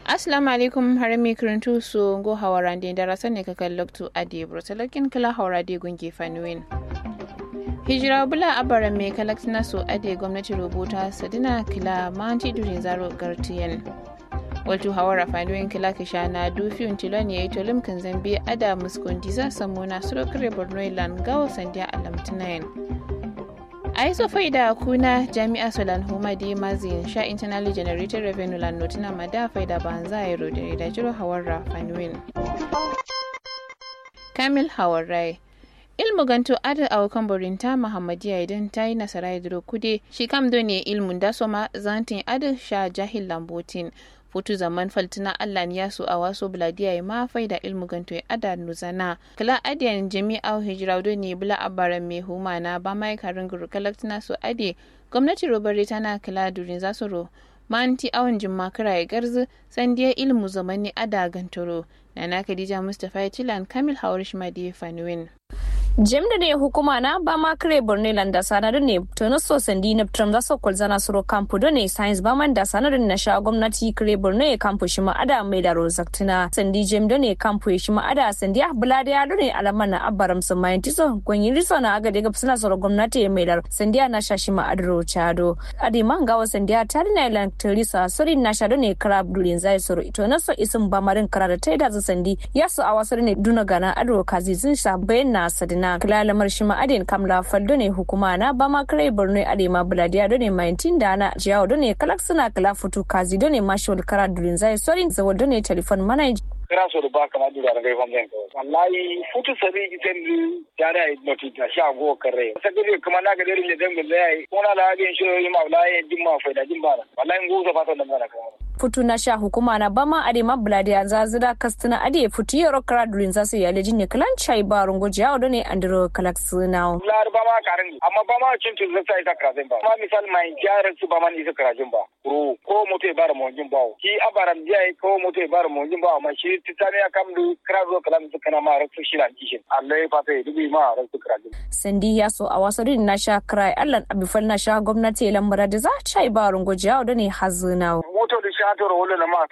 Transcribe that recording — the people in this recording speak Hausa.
assalamu alaikum harami kirintu su go hawarande darasa ne kakan loktu adi brotalakin kala hawarade gungi fanuwin hijira bula abara mai kalaktina su ade gwamnati rubuta sadina kila manti durin zaro gartiyan waltu hawara fanuwin kila kisha na dufiyun tilon ya yi tolim kan zambi ada muskundi za samu na surukare borno ilan gawo sandiya alamtinayen a yi sofai da kuna jami'a solan humadi mazin sha internally generated revenue lan notina mada faida banza ya rodere da jiro hawarra fanuwin kamil hawarrai ilmu ganto ada awakan borinta muhammadiya idan ta yi nasara ya duro kude shi kam do ne ilmun da soma zantin ada sha jahil lambotin futu zaman faltina allah ya su a waso buladiya ya mafai da ilmu ganto ya ada nuzana kala adiyan jami'a hijira do ne bula abaran mai huma na ba mai karin guru kalaktina su ade gwamnati robari tana kala durin za su ro manti awon jimma kira ya garzu sandiya ilmu zamani ada gantoro nana khadija mustapha ya tilan kamil hawar shimadi fanuwin jem da ne hukuma na ba ma kare borne landa sanarin ne to na so sandi na tram da sokol zana suro kampu do ne science ba man da sanarin na sha gwamnati kare borne kampu shi ma ada mai da rozaktina sandi jem da ne kampu shi ma ada sandi abula da ya ne alaman na abaram su mai tiso gonyi riso na aga daga suna suro gwamnati mai da sandi na sha shi ma adro chado adi man gawa sandi ta na ilan teresa sori na sha do ne kara durin zai suro ito na so isin ba marin kara da ta da sandi ya su a wasu ne duna gana adro kazi zin sha bayan na sadina na kilalamar shi ma'adin kamla faldo ne hukuma na ba ma kare borno ade ma buladiya do ne maintin da na jiyawa do ne kalak suna kala futu kazi do ne mashawal kara durin zai sorin zawo do ne telefon mana kira so da baka ma dura daga ifan zan kawai wallahi futu sabi iten jara ai noti ta sha go kare sagari kuma na ga dare ne dan gulle ai ko na la ga shi yi ma wallahi din ma faida din ba wallahi ngu sa fata da mana kawai futu na sha hukuma na bama ade ma bulade ya zazira kastina ade futu yaro kara durin zasu ya leji ne kalan chai ba rungo jiya do ne andro kalak suna lar ba ma karin amma ba ma cin tun zai ta krazin ba ma misal mai jaran su ba ma ni su krazin ba ru ko mutai bar mo jin ba ki abaram jiya ko mutai bar mo jin ba amma shi titani ya kam du krazo kalam su kana ma rasu shi lan kishin Allah ya fata dubi ma rasu krazin sandi ya so a wasu din na sha krai Allah abifal na sha gwamnati lambara da za chai ba rungo jiya do ne hazina moto da shatar wala na ma